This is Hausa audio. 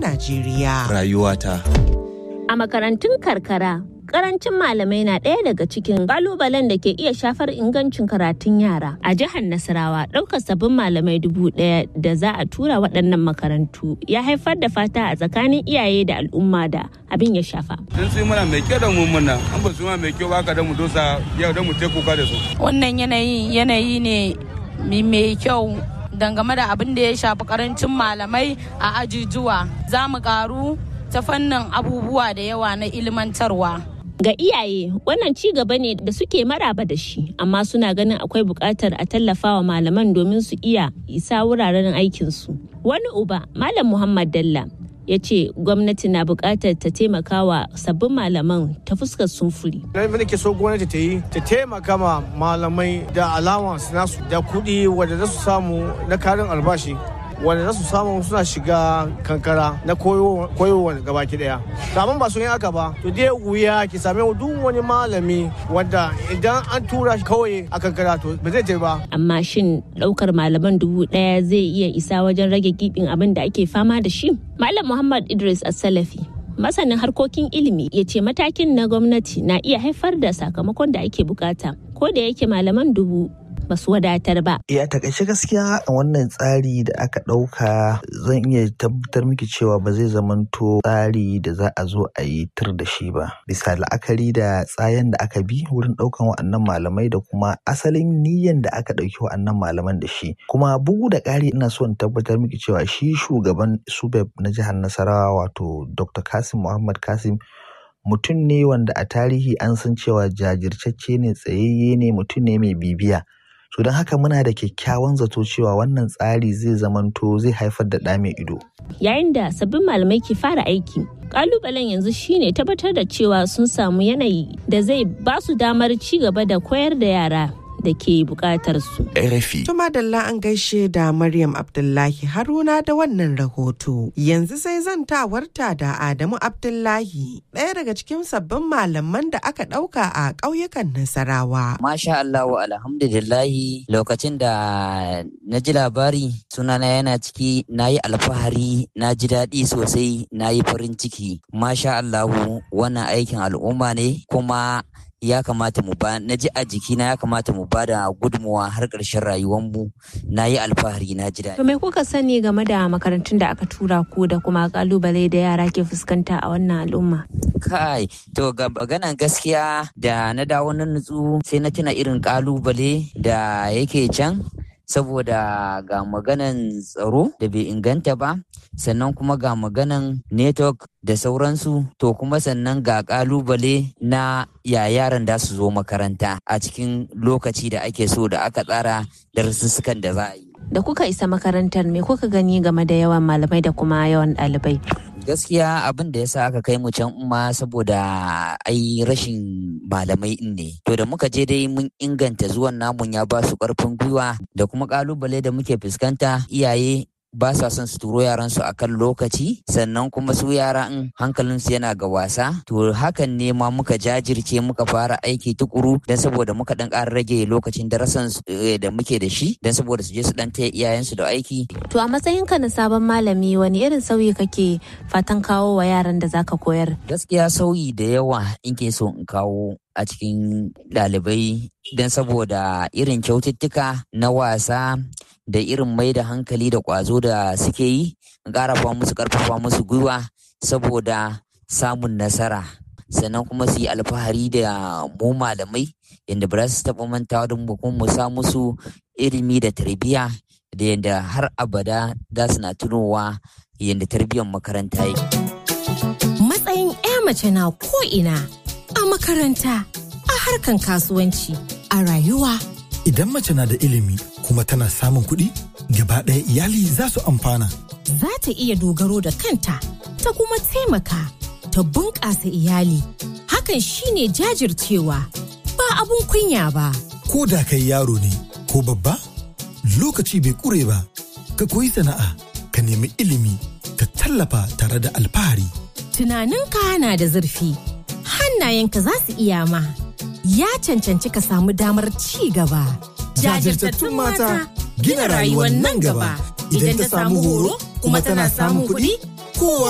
Najeriya. Rayuwata. A makarantun karkara, karancin malamai na ɗaya daga cikin kalubalen da ke iya shafar ingancin karatun yara. A jihar Nasarawa, ɗaukar sabbin malamai dubu ɗaya da za a tura waɗannan makarantu ya haifar da fata a tsakanin iyaye da al'umma da abin ya shafa. Sun su mana mai kyau da mu muna, an ba su mai kyau ba ka da mu dosa yau da mu te kuka da su. Wannan yanayi yanayi ne mai kyau dangane da abin da ya shafi karancin malamai a ajujuwa. Za mu karu ta fannin abubuwa da yawa na ilmantarwa. Ga iyaye wannan ci gaba ne da suke maraba da shi amma suna ganin akwai buƙatar a tallafawa malaman domin su iya isa wuraren aikinsu. Wani uba Malam Muhammad Dalla ya ce gwamnati na buƙatar ta taimaka wa sabbin malaman ta fuskar sumfuri. Na ke so gwamnati ta yi ta taimaka ma malamai da allowance nasu da kuɗi wanda za su samu na karin albashi wanda za su samu suna shiga kankara na koyowa gabaki daya amma ba su yi haka ba to dai wuya ki same duk wani malami wanda idan an tura shi kawai a kankara to ba zai je ba amma shin daukar malaman dubu daya zai iya isa wajen rage gibin abin da ake fama da shi malam muhammad idris as-salafi masanin harkokin ilimi ya ce matakin na gwamnati na iya haifar da sakamakon da ake bukata ko da yake malaman dubu ba su wadatar ba. Ya takaice gaskiya a wannan tsari da aka ɗauka zan iya tabbatar miki cewa ba zai zamanto tsari da za a zo a yi tur da shi ba. Bisa la'akari da tsayen da aka bi wurin ɗaukan wa'annan malamai da kuma asalin niyyan da aka ɗauki wa'annan malaman da shi. Kuma bugu da ƙari ina so in tabbatar miki cewa shi shugaban Subeb na jihar Nasarawa wato Dr. Kasim Muhammad Kasim mutum ne wanda a tarihi an san cewa jajirtacce ne tsayayye ne mutum ne mai bibiya. so don haka muna da kyakkyawan zato cewa wannan tsari zai zamanto zai haifar da ɗa mai ido. Yayin da sabbin malamai ke fara aiki, kalubalen yanzu shine tabbatar da cewa sun samu yanayi da zai ba su damar ci gaba da koyar da yara da ke bukatar su. RFI. Tuma Dalla an gaishe da Maryam Abdullahi Haruna da wannan rahoto. Yanzu sai zantawarta da Adamu Abdullahi, ɗaya daga cikin sabbin malaman da aka ɗauka a ƙauyukan Nasarawa. Masha Allah alhamdulillahi lokacin da na ji labari sunana yana ciki na yi alfahari na ji daɗi sosai na yi farin ciki. Masha Allahu wannan aikin al'umma ne kuma ya kamata mu ba na ji a jikina ya kamata mu ba da gudunmuwa har ƙarshen rayuwanmu na yi alfahari na ji daɗi. To me kuka sani game da makarantun da aka tura ku da kuma kalubale da yara ke fuskanta a wannan al'umma? Kai, to ga maganan gaskiya da na dawo na nutsu sai na tuna irin kalubale da yake can saboda ga maganan tsaro da bai inganta ba sannan kuma ga maganan network da sauransu to kuma sannan ga kalubale na ya yaran da su zo makaranta a cikin lokaci da ake so da aka tsara darussukan da za a yi. Da kuka isa makarantar me kuka gani game da yawan malamai da kuma yawan ɗalibai? gaskiya abin da ya sa aka kai mu can umma saboda ai rashin malamai in ne to da muka je dai mun inganta zuwan namun ya ba su karfin gwiwa da kuma kalubale da muke fuskanta iyaye ba sa son su turo yaran su akan lokaci sannan kuma su yara in hankalin su yana ga wasa to hakan ne ma muka jajirce muka fara aiki tukuru dan saboda muka dan ƙara rage lokacin darasan da muke da shi dan saboda su je su dan taya iyayen su da aiki To a matsayinka na sabon malami wani irin sauyi kake fatan kawo wa yaran da zaka koyar? gaskiya sauyi da yawa in ke so in kawo a cikin ɗalibai don saboda irin kyaututtuka na wasa da irin mai da hankali da ƙwazo da suke yi in ƙarafa musu ƙarfafa musu gwiwa saboda samun nasara sannan kuma su yi alfahari da mu malamai yadda ba za su taɓa mantawa da mu kuma mu sa musu ilimi da tarbiyya da yadda har abada za su na tunowa yadda tarbiyyar makaranta yake. Matsayin 'ya mace na ko'ina a makaranta, a harkan kasuwanci, a rayuwa. Idan mace na da ilimi kuma tana samun kuɗi, gaba ɗaya iyali za su amfana. Za ta iya dogaro da kanta, ta kuma taimaka, ta bunƙasa iyali. Hakan shine jajircewa, ba abun kunya ba. Ko da kai yaro ne ko babba, lokaci bai ƙure ba, ka koyi sana'a, ka nemi ilimi, ka tallafa tare da alfahari. Tunaninka na da zurfi, hannayenka za su iya ma. Ya cancanci ka samu damar ci gaba. Jajirtattun mata gina rayuwar nan gaba. Idan ta samu horo kuma tana samun kuɗi, kowa